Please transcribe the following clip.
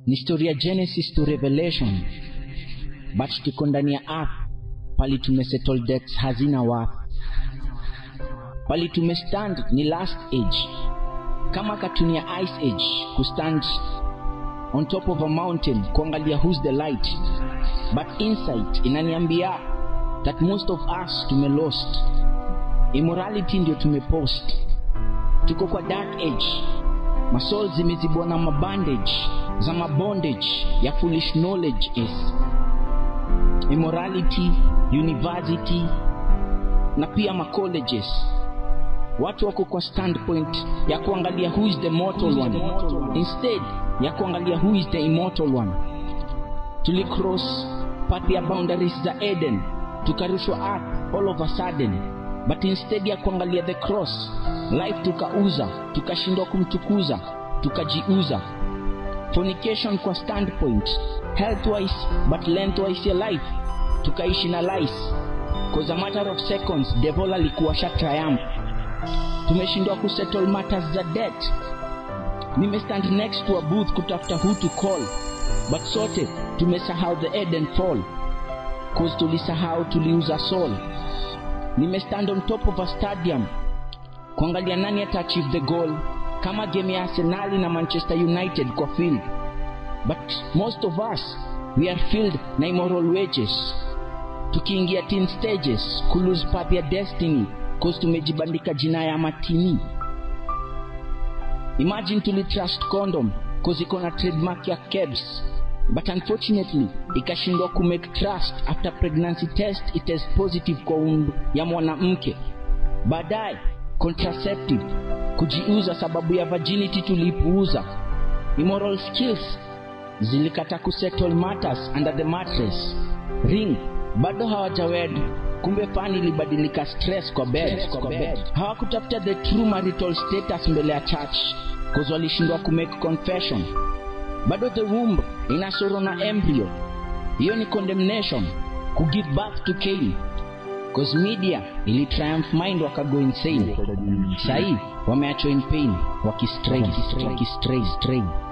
ni story ya genesis to revelation but tuko ndani ya earth pali tumesettle debts hazina worth pali tumestand ni last age kama katuni ya ice age kustand on top of a mountain kuangalia who's the light but insight inaniambia that most of us tumelost immorality ndio tumepost tuko kwa dark age masol zimezibwa na mabandage za mabondage ya foolish knowledge is immorality university na pia macolleges watu wako kwa standpoint ya kuangalia who is the mortal one instead ya kuangalia who is the immortal one tulicross path ya boundaries za eden tukarushwa earth all of a sudden but instead ya kuangalia the cross life tukauza tukashindwa kumtukuza tukajiuza fornication kwa standpoint healthwise but lengthwise ya life tukaishi na lies cause a matter of seconds devil alikuwa sha triumph tumeshindwa kusettle matters za debt nimestand next to a booth kutafuta who to call but sote tumesahau the eden fall cause tulisahau tuliuza soul nimestand on top of a stadium kuangalia nani ataachieve the goal kama game ya arsenali na manchester united kwa field but most of us we are filled na immoral wages tukiingia teen stages kulose path ya destiny cause tumejibandika jina ya matini imagine tulitrust condom cause iko na trademark ya kebs but unfortunately ikashindwa kumake trust after pregnancy test itest positive kwa umbu ya mwanamke baadaye contraceptive kujiuza sababu ya virginity tulipuuza immoral skills zilikata kusettle matters under the mattress ring bado hawajawed kumbe fani ilibadilika stress kwa bed, kwa bed. hawakutafuta the true marital status mbele ya church cause walishindwa kumake confession bado the womb inasoro na embryo hiyo ni condemnation kugive birth to Cain cause media ili triumph mind wakago insane sahii wameachwa in pain wakistrain wakistrain